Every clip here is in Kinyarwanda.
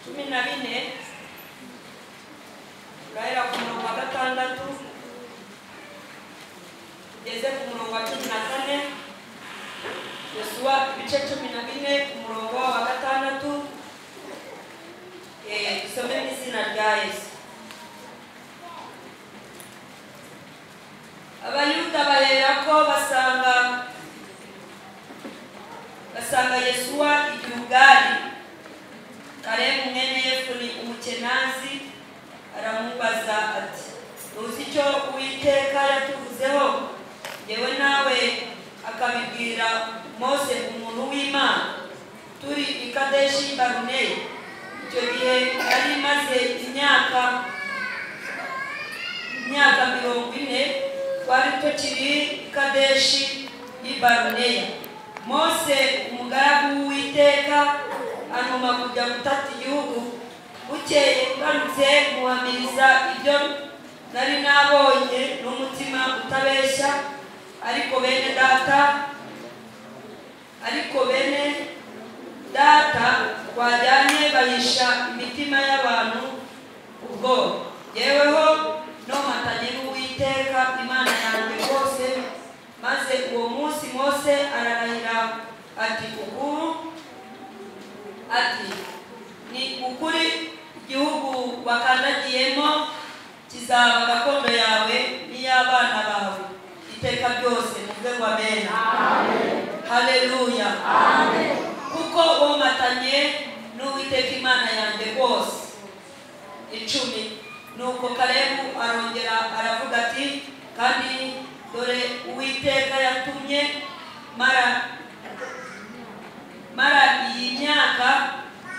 kumi na bine gahera ku murongo wa gatandatu tugeze ku murongo wa cumi na kane yosuwa ibice cumi na bine ku murongo wa gatandatu Eh, dusome mu izina rya yesu abayuda bahera ko basanga basanga yesuwa igihugali kalebu mwene yefuni umukenazi aramubaza ati uzi icyo uwiteka yatuvuzeho ngewe nawe akabibwira mose umuntu w'imana turi i kadeshi baruneyi icyo gihe yari imaze imyaka imyaka mirongo ine twari tukiri i kadeshi y'i baruneya mose umugaragu w'uwiteka anuma kujya gutata igihugu bukeye ngarutse muhamiriza ibyo nari nabonye n'umutima utabeshya ariko bene data ariko bene data twajyanye bahisha imitima y'abantu ubwo yeweho nomatanye n'uwiteka imana yanjye rwose maze uwo munsi mose ararahira ati ukuru ati ni ukuri igihugu wakandagiyemo kizaba gakondo yawe n'iy'abana bawe iteka ryose niwe wa bene haleluya kuko womatanye n'uwiteka imana yanjye rwose icumi nuko kalebu arongera aravuga ati kandi dore uwiteka yatumye mara mara iyi myaka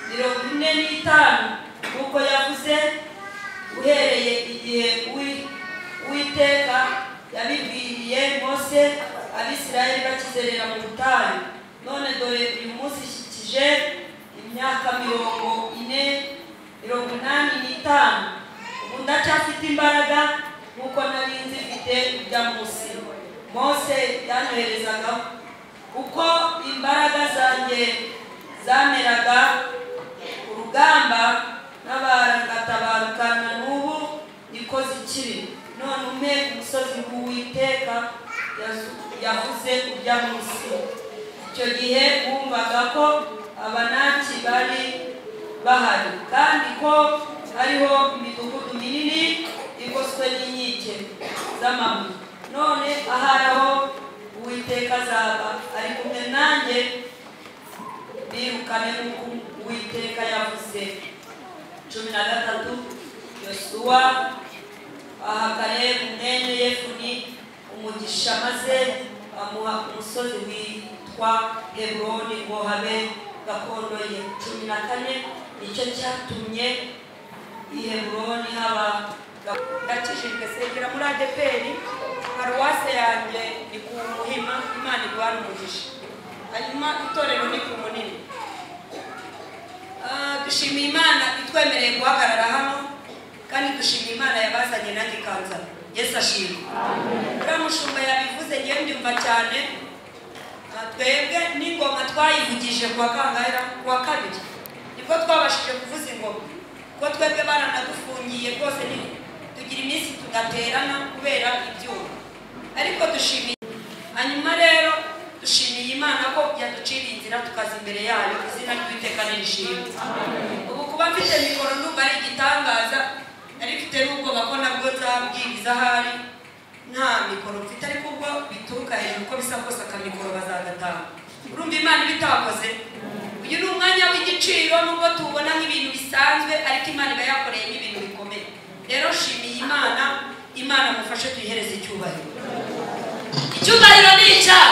mirongo ine n'itanu nk'uko yavuze uhereye igihe uwi- uwiteka yabibwiriye mose abisirayeli bakizerera mu butayu none dore uyu munsi ishyikije imyaka mirongo ine mirongo inani n'itanu ubu ndacyafite imbaraga nk'uko nari nzifite ujya munsi mose yanyoherezagaho uko imbaraga zanjye zameraga urugamba n'abaratabarukana n'ubu niko zikiri none umpe umusozi w'uwiteka yazu- yavuze ujya munsi icyo gihe bumvaga ko abanaki bari bahari kandi ko hariho imidugudu minini igoswe n'inkike z'amabuye none aharaho uwiteka azaba ari kumwe nanjye birukane nk'uko uwiteka yavuze cumi na gatatu yosuwa aha kalebu mwene yefuni umugisha maze amuha umusozi witwa heburoni ngo habe gakondo ye cumi na kane nicyo cyatumye i heburoni haba ndakijijwe segera muri adeperi paruwase yanjye ni ku muhima imana iguhana umugisha hanyuma itorero ni ku munini Ah, dushimiye imana itwemereye guhagarara hano kandi dushimiye imana yabazanye nanjye ikanzana yesu ashimwe uriya mushumba yabivuze ngewe mbyumva cyane Ah, twebwe n'ingoma twayivugije ku wa kangahe ku wa kabiri nibwo twabashije kuvuza ingoma kuko twebwe baranadufungiye rwose ni- tugira iminsi tudaterana kubera ibyuma ariko dushimiye hanyuma rero dushimiye imana ko yaduciriye inzira tukaza imbere yayo izina ry'uwiteka nishimwe ubu kuba mfite mikoro ndumva ari igitangaza nari mfite n'ubwoba ko nabwo nzabwiriza ahari nta mikoro mfite ariko ubwo bituruka hejuru uko bisa kose akamikoro bazagatanga urumva imana ibitakoze uyu ni umwanya w'igiciro nubwo tubona nk'ibintu bisanzwe ariko imana iba yakoreyemo ibintu bikomeye rero shimiye imana imana mufashe tuyihereze icyubahiro icyubahiro ni icyaha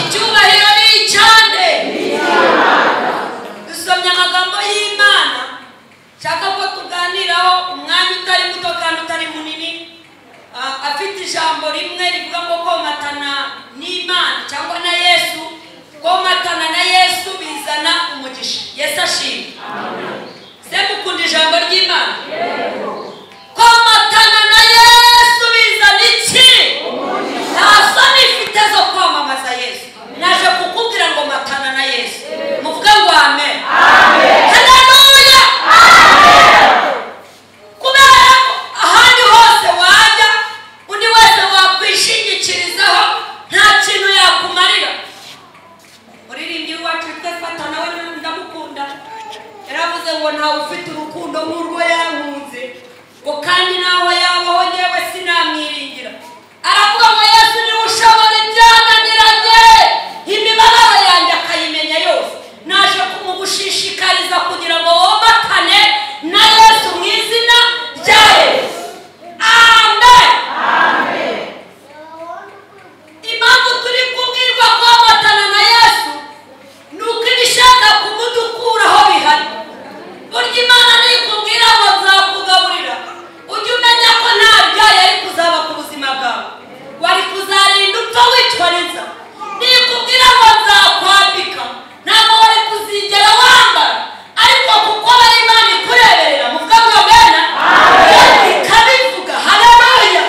icyubahiro ni icyane dusomye amagambo y'imana nshaka ko tuganiraho umwanya utari muto kandi utari munini Ah, afite ijambo rimwe rivuga ngo komatana n'imana cyangwa na yesu komatana na yesu bizana umugisha yesu ashimwe se mukunda ijambo ry'imana komatana na yesu bizana iki nta soni ifite zo kwamamaza yesu naje kukubwira ngo matana na yesu muvuge ngo amen haleluya ngo ntawe ufite urukundo nk'urwo yankunze ngo kandi naho yabaho ngewe sinamwiringira aravuga ngo yesu niwe ushobora ibyananiranye imibabaro yanjye akayimenya yose naje kumugushishikariza kugira ngo womatane na yesu mu izina rya yesu amen impamvu turi kubwirwa kubamatana na yesu ni uko ibishaka kumudukuraho bihari burya imana nikubwira ngo nzakugaburira ujye umenya ko nta byayo yari kuzaba ku buzima bwawe wari kuzarinda upfa wicwa n'inzara nikubwira ngo nzakwambika ntabwo wari kuzigera wambara ariko kuko bari imana ikureberera mu bwabwo bwena ikabivuga hararuya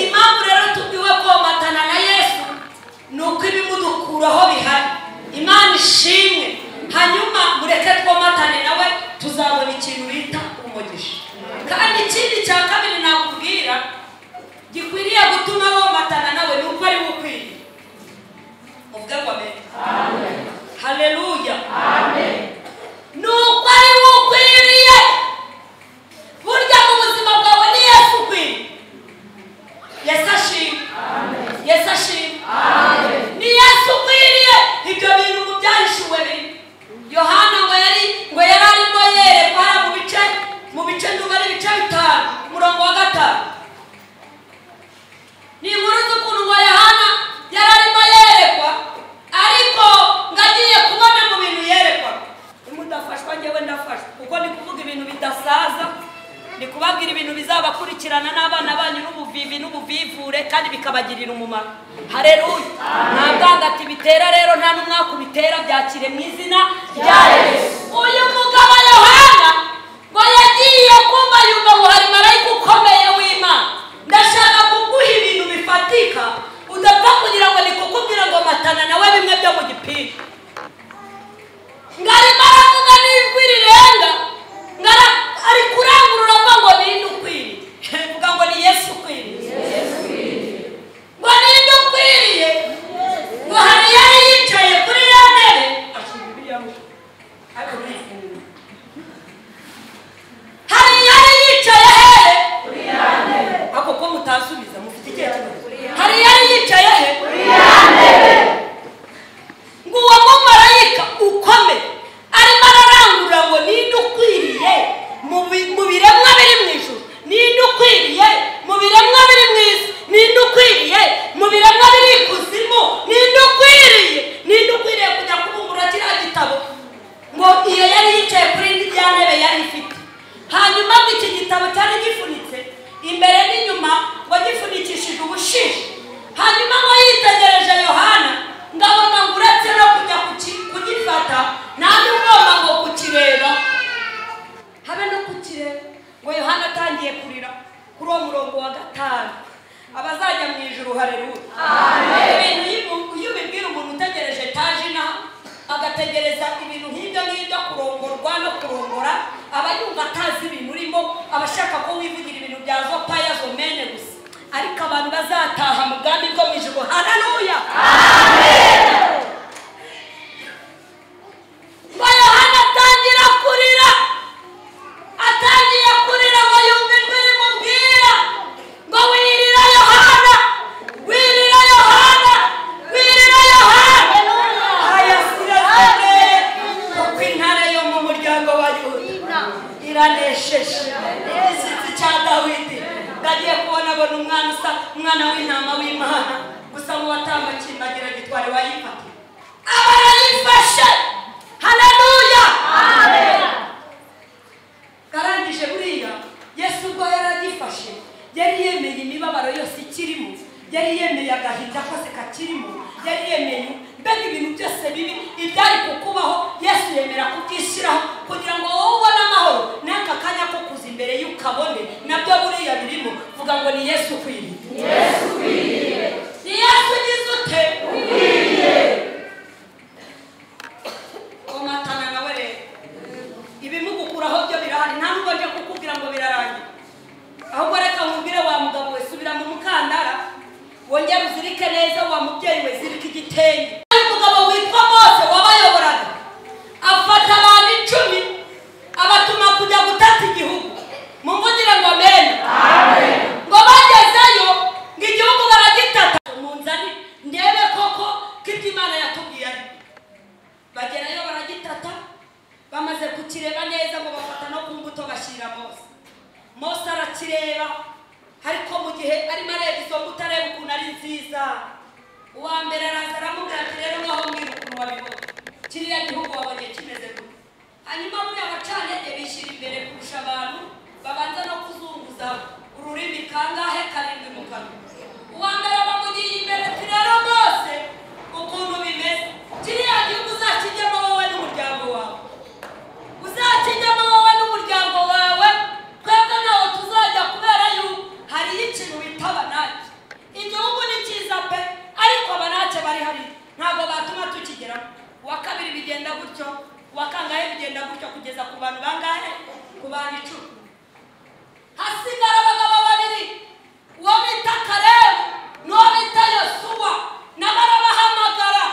impamvu rero tubwiwe komatana na yesu ni uko ibimudukuraho bihari imana ishimwe hanyuma mureke twomatane nawe tuzabona ikintu bita umugisha kandi ikindi cya kabiri nakubwira gikwiriye gutuma womatana nawe ni uko ari bukwiriye muvuge ngo amen haleluya ni uko ari bukwiriye burya mu buzima bwawe ni yesu ukwiriye yesu ashimwe yesu ashimwe ni yesu ukwiriye ibyo bintu ngo byahishuwe biri yohana ngo yari ngo yari arimo yerekwa hano mu bice mu bice nduba ari ibice bitanu umurongo wa gatanu ni inkuru z'ukuntu ngo yohana yari arimo yerekwa ariko ngo agiye kubona mu bintu yerekwa nimudafashwa ngewe ndafashwa kuko ni kuvuga ibintu bidasaza ni kubabwira ibintu bizabakurikirana n'abana banyu n'ubuvivi n'ubuvivure kandi bikabagirira umumaro hareruya nta bwangati bitera rero nta n'umwaka ubitera byakire mu izina rya yesu uyu mugabo yohana ngo yagiye kumva yumva ngo hari marayika ukomeye w'imana ndashaka kuguha ibintu bifatika udapfa kugira ngo nikukubwira ngo matana nawe bimwe byo mu gipira ngarimo aravuga n'ijwi rirenga ngara ari kurangurura avuga ngo ninde ukwiriye mvuga ngo ni yesu ukwiriye ngo ninde ukwiriye ngo hari yari yicaye kuri ya ntebe ashyira ibiya mu ariko ntiyifungura hari yari yicaye hehe kuri ya ntebe ako ko mutasubiza mufite igihe kinini hari yari yicaye he kuri ya ntebe ngo uwo mumarayika ukomeye arimo ararangurura ngo ninde ukwiriye mu bi- mu biremwa biri mu ijuru ninde ukwiriye mu biremwa biri mu isi ninde ukwiriye mu biremwa biri ikuzimu ninde ukwiriye ninde ukwiriye kujya kubumbura kiriya gitabo ngo iyo yari yicaye kuri rya ntebe yari ifite hanyuma ngo iki gitabo cyari gifunitse imbere n'inyuma ngo gifunikishije ubushishi hanyuma ngo yitegereje yohana ngo abona ngo uretse no kujya kuki- kugifata nanjye ugomba ngo kukireba habe no kukireba ngo yohana atangiye kurira kuri uwo murongo wa gatanu abazajya mu ijuru hareruya ibintu iyo- iyo ubibwira umuntu utegereje etaje inaha agategereza ibintu nk'ibyo ngibyo kurongorwa no kurongora aba yumva atazi ibintu urimo aba ashaka ko wivugira ibintu bya zopaya zomene gusa ariko abantu bazataha mu bwami bwo mu ijuru hararuya ngo yohana atangira kurira atangiye kurira ngo yumve ijwi rimubwira ngo wirira yohana wirira yohana wirira yohana ayasiraze kuko intare yo mu muryango wa yuda iranesheje igishyitsi cya dawidi ndagiye kubona abona umwana usa umwana w'intama w'imana gusa mu batambakindagira gitwari wayifatiye aba yarayifashe haleluya karangije buriya yesu ubwo yari agifashe yari yemeye imibabaro yose ikirimo yari yemeye agahinda kose kakirimo yari yemeye mbega ibintu byose bibi ibyari kukubaho yesu yemera kubyishyiraho kugira ngo wowe ubone amahoro n'aka kanya ko kuza imbere y'ukabone nabyo buriya birimo vuga ngo ni yesu ukwiriye ni yesu ugize ute komatana nawe rero ibimugukuraho byo birahari nta nubwo njya kukubwira ngo birarangira ahubwo reka nkubwire wa mugabo we subira mu mukandara wongere uzirike neza wa mubyeyi we zirika igitenge hari umugabo witwa mose wabayoboraga afata abantu icumi mukireba neza ngo bafata no ku mbuto bashyira mose mose arakireba ariko mu gihe arimo areba izo mbuto areba ukuntu ari nziza uwa mbere araza aramubwira ati rero ngaho mbwira ukuntu wabibona kiriya gihugu wabonye kimeze gute hanyuma buriya bacanege bishyira imbere kurusha abantu babanza no kuzunguza ururimi kangahe karindwi mu kanwa uwa mbere bamugiye imbere ati rero rwose ukuntu bimeze kiriya gihugu uzakijyemo wowe n'umuryango wawe uzakijyamo wowe n'umuryango wawe twebwe ntawe tuzajya kubera yuko hariyo ikintu bita abanake igihugu ni cyiza pe ariko abanake bari hariya ntabwo batuma tukigeraho uwa kabiri bigenda gutyo uwa kangahe bigenda gutyo kugeza ku bantu bangahe ku bantu icumi hasigara abagabo babiri uwo bita karebu n'uwo bita yosuwa nabo arabahamagara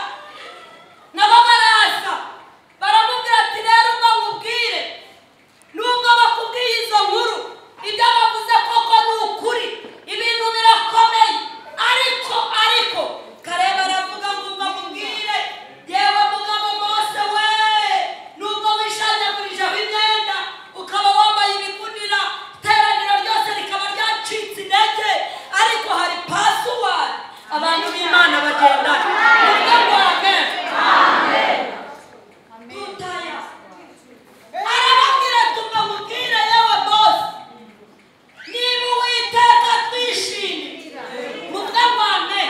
nabo baraza baramubwira ati rero ngo nkubwire nubwo bakubwiye izo nkuru ibyo bavuze koko ni ukuri ibintu birakomeye ariko ariko kareba aravuga ngo ubwo mubwire yewe mugabo mose we nubwo wishanjagurijeho imyenda ukaba wambaye ibigunira iteraniro ryose rikaba ryacitse intege ariko hari pasuwari abantu b'imana bagendana nibwo rwagenze tutaya arababwira tuva mubwire yewe bose niba uwiteka twishimye mubwe rwame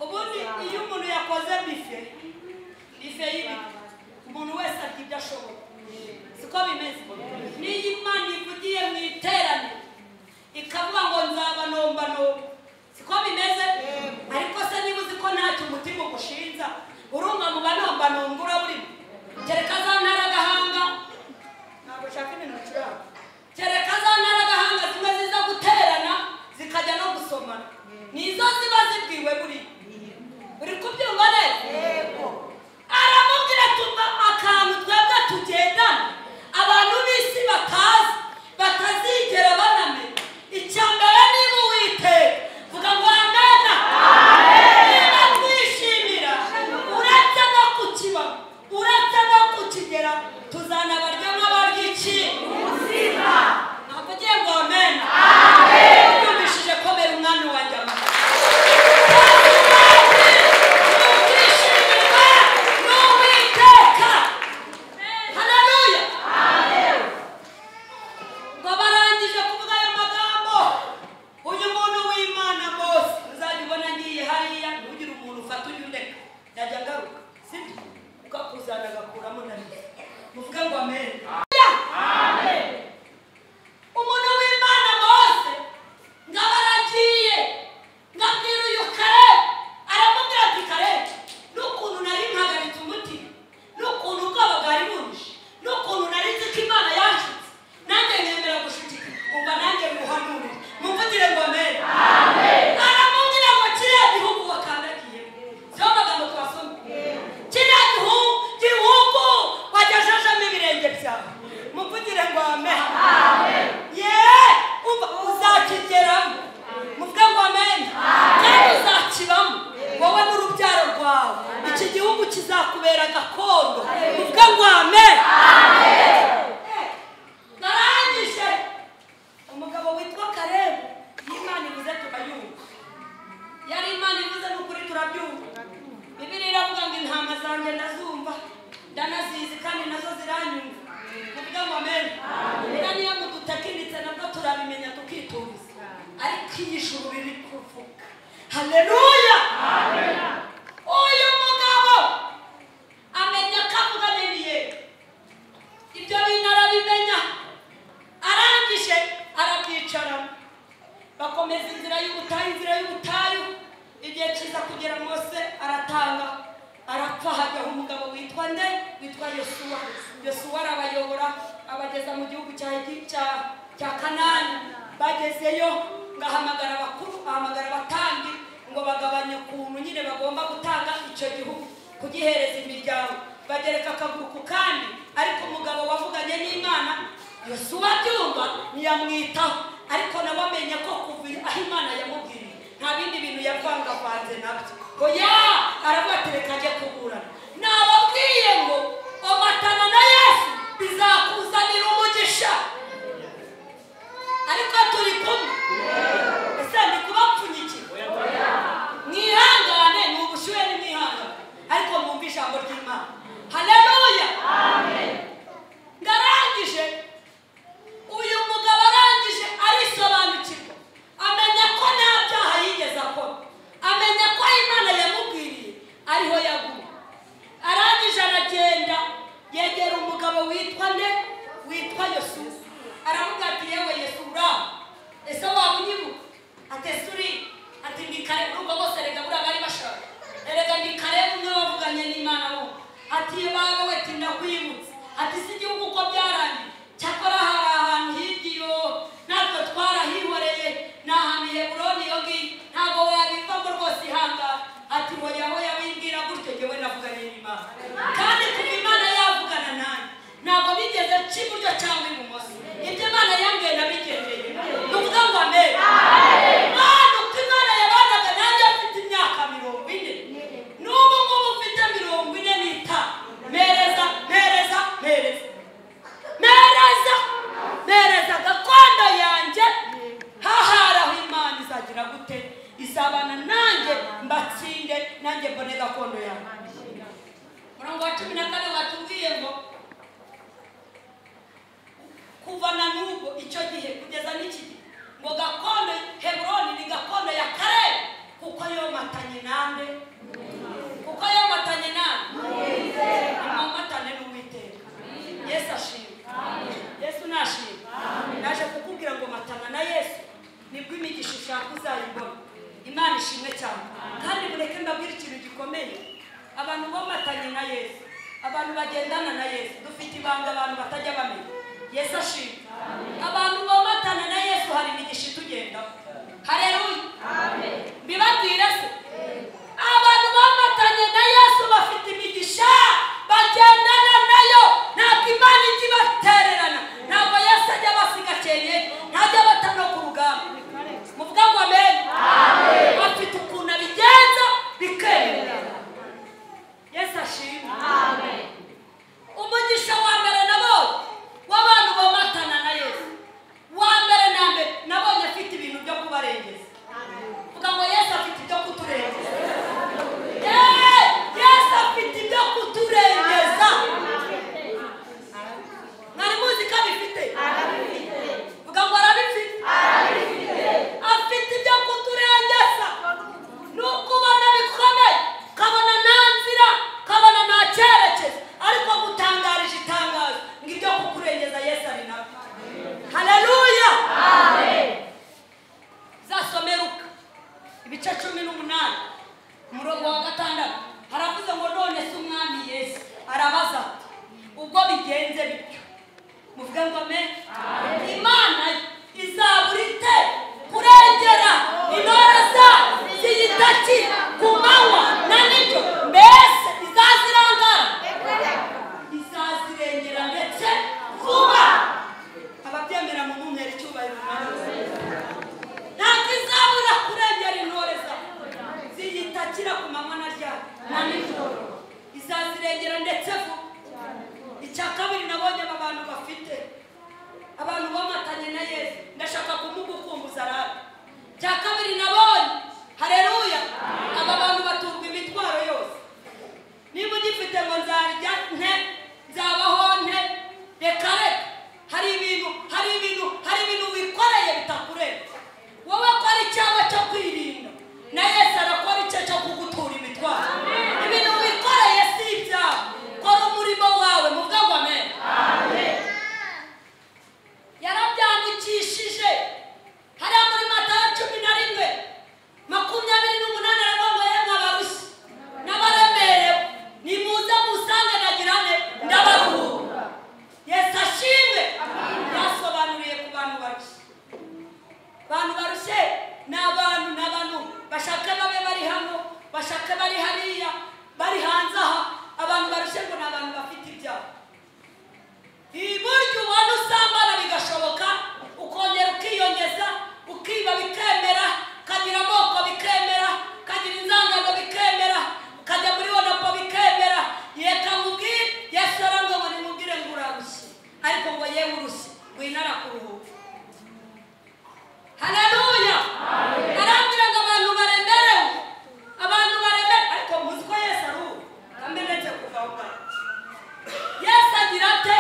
ubundi iyo umuntu yakoze bife bife y'ibi umuntu wese arya ibyo ashoboye siko bimeze niyo imana ivugiye mu iteraniro ikavuga ngo nzabanombanomba siko bimeze ariko se niba uzi ko ntacyo umutima ugushinza urumva mu banombanomba uraburimo kereka za ntaragahanga ntabwo ushaka ibintu bicuranga kereka za ntaragahanga zimwe ziza guterana zikajya no gusomana nizo ziba zibwiwe buriya uri kubyumva neza aramubwira tuva akantu twebwe tugendana abantu b'isi batazi batazigera banamenya icya mbere niba uwiteka vuga ngo amena niba twishimira uretse no kukiba uretse no kukigera tuzanabarya nk'abarya iki ubuzima ntabwo ugiye ngo amena yumvishije komera umwami wa nyama Ubwishingiwe n'Uwiteka. Haleluya. Ngo barangije kuvuga ayo magambo uyu muntu w'imana bose uzabibona ngiye hariya ntugire umuntu ufata uyu ndeka yajya agaruka sibyo kuko akuzana agakuramo nabi muvuge ngo amen umuntu w'imana mose ngaba aragiye ngabwira uyu kare aramubwira ati kare n'ukuntu nari mpagaritse umutima n'ukuntu ubwoba bwari bunje n'ukuntu nari nzi ko imana yanshutse nanjye nkemera gushukika umva nanjye muhanure mumvugire ngo amen aramubwira ngo kiriya gihugu wakandagiye siyo magambo twasoma kiriya gihugu gihugu wagejejemo ibirenge byawe mumvugire ngo amen yewe umva uzakigeramo muvuge ngo amen kandi uzakibamo wowe n'urubyaro rwawe iki gihugu kizakubera gakondo muvuge ngo amen narangije umugabo witwa karebu iyo imana ivuze turayumva iyo ari imana ivuze ni ukuri turabyumva bibiri iravuga ngo intama zanjye ndazumva ndanazizi kandi nazo ziranyumva muvuge ngo amen buriya niyo mudutekinitse nabwo turabimenya tukituza ariko iyi juru riri kuvuga haleluya uyu mugabo amenya ko avuganye n'iyeri ibyo bintu arabimenya arangije arabyicaramo bakomeza inzira y'ubutayu inzira y'ubutayu igihe cyiza kugera mose aratanga arapfa hajyaho umugabo witwa nde witwa yosuwa yosuwa arabayobora abageza mu gihugu cya Egi- cya- cya kanani bagezeyo ngahamagara abakuru ahamagara abatandi ngo bagabanye ukuntu nyine bagomba gutanga icyo gihugu kugihereza imiryango bagereka akaguru ku kandi ariko umugabo wavuganye n'imana yosuwa byumva ntiyamwitaho ariko nawe amenye ko kuva aho imana yamubwiriye nta bindi bintu yavangavanze nabyo oya arabaterekanye kuburana nababwiye ngo omatana nayo yitwa yosu aravuga ati yewe yesu ura ese waba unyibuka ati ese uri ati ndi kare urwo bose erega buriya bari bashaka erega ndi kare umwe wavuganye n'imana wo ati ye bawe we tinda kwibutsa ati si igihugu uko byarangiye cyakora hari ahantu hirya natwe twarahihoreye ni ahantu heburoni iyo ngiyo ntabwo wabivamo rwose ihangane ati hoya hoya wimbwira gutyo jyewe navuganye n'imana kandi kuva imana yavugana nanjye ntabwo bigeze nca iburyo cyangwa ibumoso ibyo imana yambwiye nabigendeye ni ukuvuga ngo amen Mwana uko imana yabanaga nanjye afite imyaka mirongo ine n'ubu ngubu ufite mirongo ine n'itanu mereza mereza mereza mereza mereza gakondo yanjye hahari aho imana izagira gute izabana nanjye mbatsinde nanjye mbone gakondo yanjye murongo wa cumi na kane watubwiye ngo kuva na n'ubu icyo gihe kugeza n'iki gihe ngo gakondo heburoni ni gakondo ya kare kuko yomatanye nande kuko yomatanye nande amatane n'uwiteka yesu ashimwe yesu nashimwe naje kukubwira ngo matana na yesu nibwo imigisha ushaka uzayibona imana ishimwe cyane kandi mureke mbabwire ikintu gikomeye abantu bomatanye na yesu abantu bagendana na yesu dufite ibanga abantu batajya bamenya yesu ashimwe abantu bomatana na yesu hari imigisha itugendaho hareruya mbibabwire se abantu bomatanye na yesu bafite imigisha bagendana nayo ntabwo imana ijya ibatererana ntabwo yesu ajya abasiga cyeye ntajya abata no ku rugamba muvuga ngo amen bafite ukuntu abigenza bikemera yesu ashimwe umugisha wa mbere nabonye w'abantu bomatana na yesu wa mbere na mbere nabonye afite ibintu byo kubarengeza vuga ngo yesu afite ibyo kuturengeza Yeee! yesu afite ibyo kuturengeza mwari muzi ko abifite vuga ngo arabifite afite ibyo kuturengeza ni ukubona bikomeye ukabona nta nzira ukabona nta cyerekezo ariko gutangarije itangazo ngo ibyo kukurengeza yesu ari nabyo haleluya zasome ruka ibice cumi n'umunani umurongo wa gatandatu haravuze ngo none se umwami yesu arabaza ati ubwo bigenze bityo muvuge ngo me imana izabura ite kurengera intore zayo ziyidaki ku manywa na nijoro mbese izazirangara izazirengera ndetse vuba ababyemera mu mumwera icyubahiro ntabwo izabura kurengera intore zayo ziyitakira ku manywa na ryari na nijoro izazirengera ndetse vuba icya kabiri nabonye aba bantu bafite abantu bomatanye na yesu ndashaka kumugukumbuza rara icya kabiri nabonye hareruya aba bantu baturwa imitwaro yose niba ugifite ngo nzarya nte nzabaho nte reka reka hari ibintu hari ibintu hari ibintu wikoreye bitakurenze wowe kora icyawe cyo kwirinda na yesu arakora icye cyo kugutura imitwaro ibintu wikoreye si ibyawe kora umurimo wawe mu bwabo amen yarabyandikishije hariya muri matayo cumi na rimwe makumyabiri n'umunani aravuga ngo n'abarushye n'abaremerewe nimuze musange nagirane ndabahura yesu ashimwe yasobanuriye ku bantu barushye abantu barushye ni abantu ni abantu bashaka babe bari hano bashaka bari hariya bari hanze aha abantu barushye ngo ni abantu bafite ibyaha iburyo ubona usambana bigashoboka ukongera ukiyongeza ukiba bikemera ukagira amoko bikemera ukagira inzangano bikemera ukajya muri wonopo bikemera reka nkubwire yesu arambwe ngo nimubwire ngo urarushye ariko ngo yewe urushye winara kuruhuka haleluya arambwira ngo abantu baremerewe abantu baremerewe ariko muzi ko yesu ari ubu kamenetse kuva aho ngaho yesu agira ate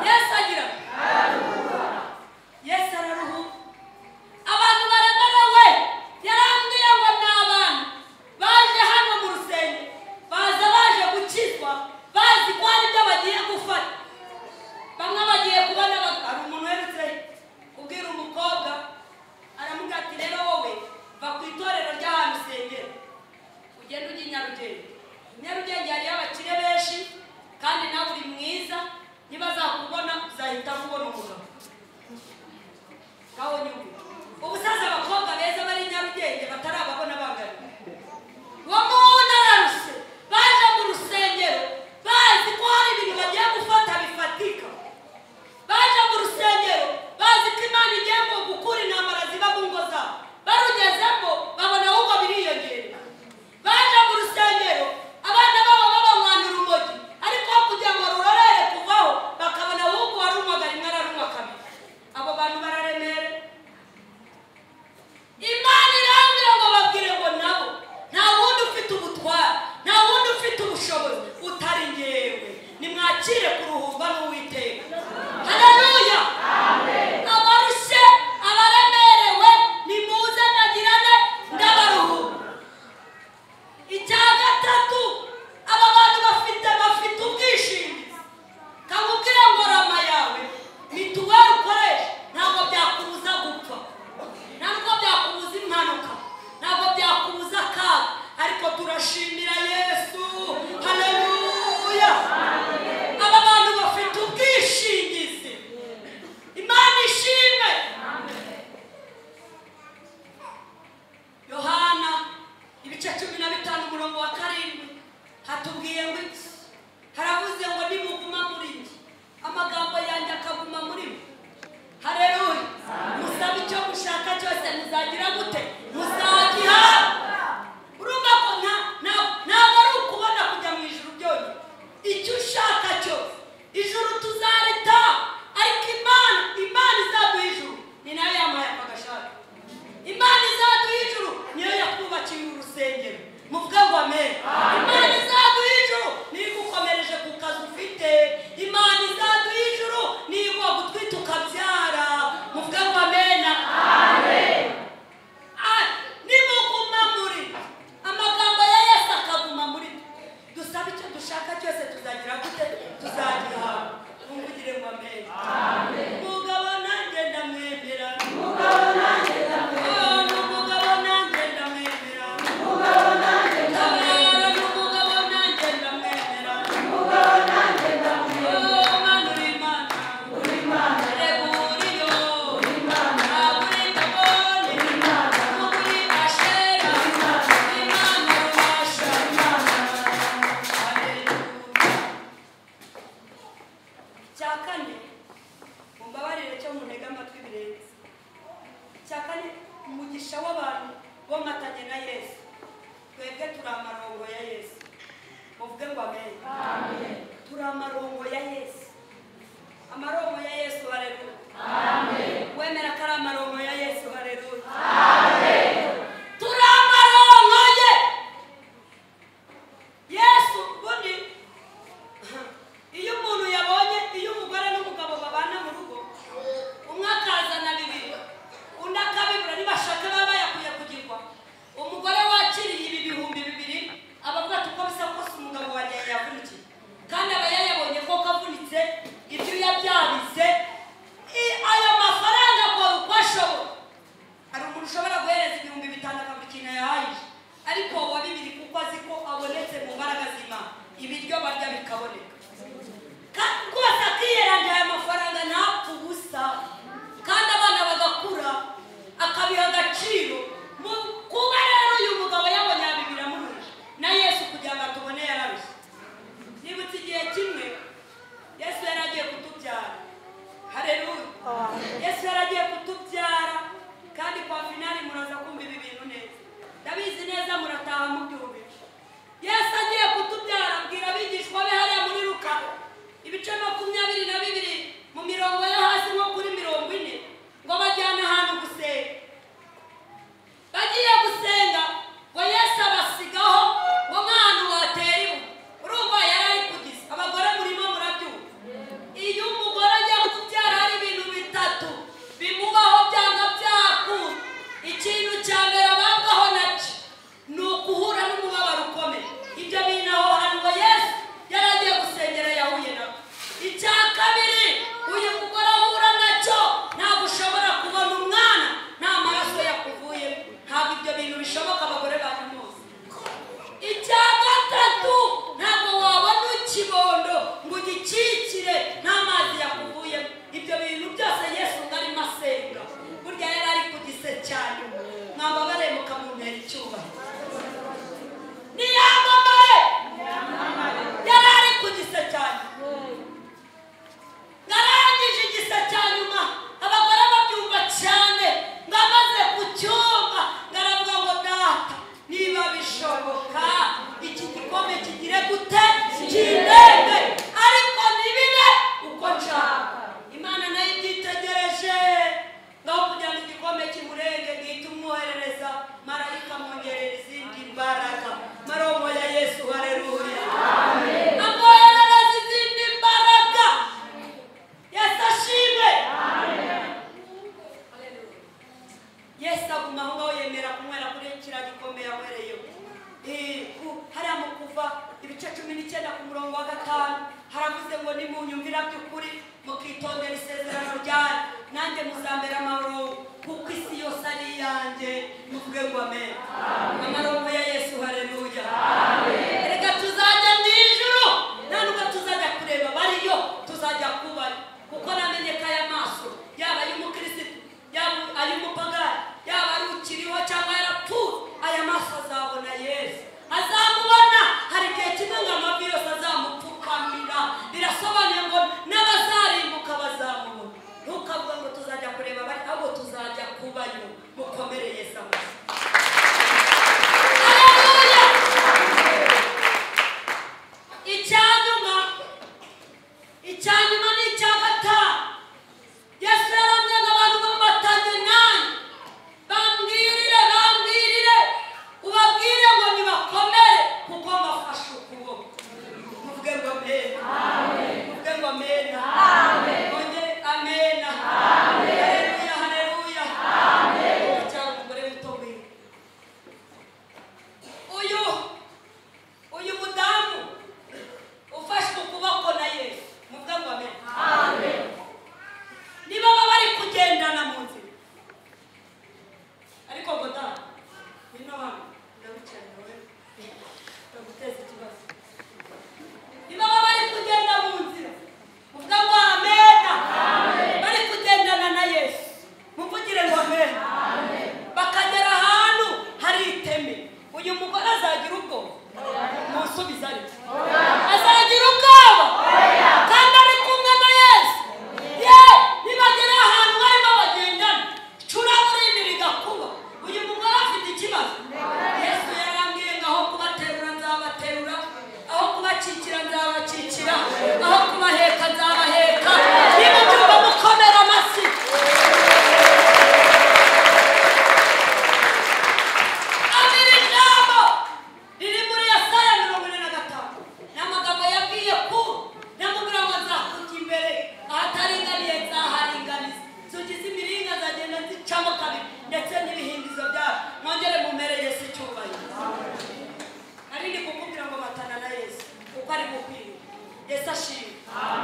yesu agira ate yesu araruhuka abantu baremerewe yarambwiye ngo ni abantu baje hano mu rusengero baza baje gukizwa bazi ko hari ibyo bagiye gufata bamwe bagiye itorero ry'ahantu usengera ugende ujya i nyarugenge i nyarugenge hariyo abakire benshi kandi nawe uri mwiza niba azakubona uzahita kubona umugabo ngaho nyumve ubusaza abakobwa beza bari i nyarugenge batarababona bangana bo mu nararuse baje mu rusengero bazi ko hari ibintu bagiye gufata bifatika baje mu rusengero bazi ko imana igiye ngo gukura intambara ziba mu ngo zabo barugezemo babona ahubwo biriyongera baje mu rusengero abana babo babanywana urumogi ariko aho kugira ngo rurorere kuvaho bakabona ahubwo warunywaga rimwe ararunywa kabiri abo bantu bararemera imana irambwira ngo babwire ngo nabo nta wundi ufite ubutware nta wundi ufite ubushobozi utari ngewe nimwakire kuruhurwa n'uwiteka haleluya abarushye abaremerewe nimuze nagirane ndabaruhura icya gatatu aba bantu bafite bafite ubwishingizi kabubwira ngo rama yawe mituweli ukoresha ntabwo byakubuza gupfa ntabwo byakubuza impanuka ntabwo byakubuza akaga ariko turashimira yesu haleluya aba bantu bafite ubwishingizi imana ishimwe yohana ibice cumi na bitanu umurongo wa karindwi hatubwiye ngo iki haravuze ngo nimuguma muri njye amagambo yanjye akaguma muri mwe hareruya musaba icyo mushaka cyose muzagira gute muzagiha urumva ko nta- nta- ntabwo ari ukubona kujya mu ijuru byonyine icyo ushaka cyose ijuru tuzarita ariko imana imana izaduha ijuru ni nayo yambaye amagashati imana izaduha ijuru niyo yatwubakiye uru rusengero muvuge ngo amen imana izaduha ijuru niyo igukomereje ku kazi ufite imana izaduha ijuru niyo iguha gutwita ukabyara muvuge ngo amena Ah, nimuguma muri amagambo ya yesu akaguma muri twe. dusaba icyo dushaka cyose tuzagira gute tuzagiha ntugire ngo amen umugabo nanjye ndamwemera Oh, ni umugabo nanjye ndamwemera Tabara, ni umugabo nanjye ndamwemera Oh, Mana uri Imana. Reba uriyo. Ntabwo uri ndabona. cyakane mumbabarire cyo munega amatwi birenze cyakane umugisha w'abantu bomatanye na yesu twebwe turi amarongo ya yesu muvuge ngo amen turi amarongo ya yesu amarongo ya yesu hareruya wemera ko ari amarongo ya yesu hareruya turi amarongo ye yesu ubundi iyo umuntu yabonye iyo umugore n'umugabo babana mu rugo umwe akazana bibiri undi akabibura nibashaka baba bayakuye kugirwa umugore wakiriye ibi bihumbi bibiri aba avuga ati uko bisa kose umugabo wanjye yavunikiye kandi aba yayabonye ko kavunitse ibyo yabyabize I- ayo mafaranga akora uko ashoboye hari umuntu ushobora guhereza ibihumbi bitanu akavuga ikintu yahayije ariko wa bibiri kuko azi ko abonetse mu mbaraga z'imana ibiryo barya bikaboneka Ka- rwose akiyeranja aya mafaranga ntapfa ubusa kandi abana bagakura akabiha agaciro Mu- kuba rero uyu mugabo yabonye aya bibiri amuhuje na yesu kugira ngo atubone yararushye nibutse igihe kimwe yesu yari agiye kutubyara hareruya yesu yari agiye kutubyara kandi kwa finali muraza kumva ibi bintu neza ndabizi neza murataha mubyumvira yesu agiye kutubyara abwira abigishwa be hariya muri Luka ngo nimunyumvira by'ukuri mukitondera isezerano ryayo nanjye muzambera amarongo kuko isi yose ari iyanjye muvuge ngo amen amarongo ya yesu hareruya reka tuzajya mu ijuru nta nubwo tuzajya kureba bariyo tuzajya kubayo kuko namenye ko aya maso yaba ay'umukirisitu yaba ay'umupagani yaba ari ukiriho cyangwa yarapfuye aya maso azabona yesu azamubona hari igihe kimwe ngo amavi yose azamupfukamira birasobanuye ngo n'abazarimbuka bazamubona ntukavuga ngo tuzajya kureba bari ahubwo tuzajya kubayo mukomere yesu amashyi icyanyuma icyanyuma ni icya gatanu yesu yaramye n'abantu b'amatange nanjye bambwirire bambwirire ubabwire ngo nibakomere kuko mbafashe ukuboko muvuge ngo amena muvuge ngo amena mwongere amena hareruya hareruya cyangwa umugore muto wiwe uyu uyu mudamu ufashwe ukuboko na yesu muvuge ngo amena niba baba bari kugendana mu nzira ariko ngo da ngwino hano ndabicaye wowe ndaguteza ikibazo niba baba bari kugenda mu nzira muvuga ngo amena bari kugendana na yesu muvugire ngo amena bakagera ahantu hari iteme uyu mugore azagira ubwoba musubize ari azagira ubwoba kandi ari kumwe na yesu ye nibagera ahantu barimo bagendana icuraburindi rigakuba uyu mugore afite ikibazo yesu yarambwiye ngo aho kubaterura nzabaterura aho kubakikira nzabakikira aho kubaheka nzabaheka niba byumva mukomera amashyi abiri ijambo riri muri yesaya mirongo ine na gatanu ni amagambo yabwiye ku namubwira ngo nzakujya imbere ahataringaniye nzaharinganiza zugize imiringa zagenda zicamo kabiri ndetse n'ibihindizo byayo mwongere mumere yesu icyubahiro ari ni kukubwira ngo batana na yesu kuko ari bukwiriye yesu ashimwe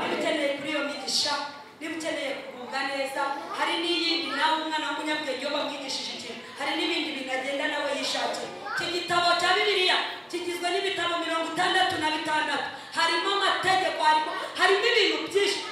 niba ukeneye kuri iyo migisha niba ukeneye kugubwa neza hari n'iyindi nawe umwana w'umunyabwenge iyo bamwigishije ikintu hari n'ibindi bintu agenda nawe yishakiye iki gitabo cya bibiliya kigizwe n'ibitabo mirongo itandatu na bitandatu harimo amategeko harimo harimo ibintu byinshi